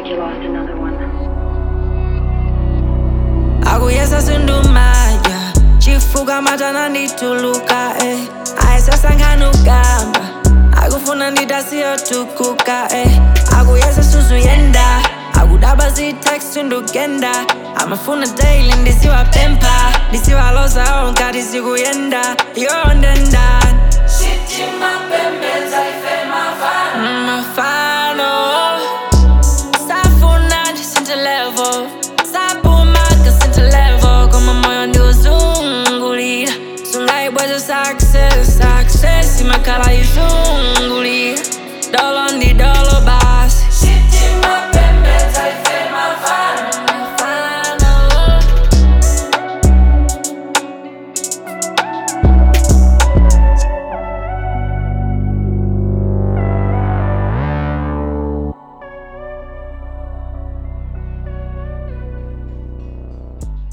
like you lost another one. akuyesa sindumaya chifuka matana ndituluka eh. ayisasanganugamba akufuna nditasiyotukuka eh. akuyesa suzuyenda akudaba zitext ndugenda amafuna daily ndisiwapempa ndisiwaloza onkati sikuyenda yondendani mafana